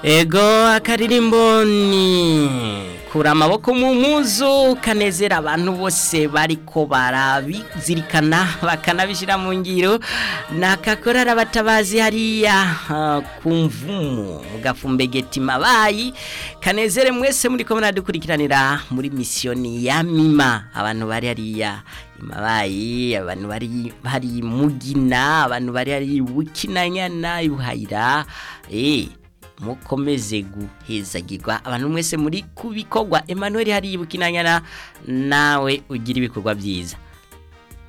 ego akaririmbo ni kura amaboko mu mpuzu kanezera abantu bose bariko barabizirikana bakanabishyira mu ngiro nakakorara batabazi hariya uh, ku mvumu mu gafumbegeti mabayi kanezere mwese muri ko muradukurikiranira muri misiyoni ya mima abantu bari hariya imabayi abantu bari bari mugina abantu bari hari bukinanyana ibuhayira eh mukomeze guhezagirwa abantu mwese muri kubikorwa Emmanuel hari bukinanyana nawe ugira ibikorwa byiza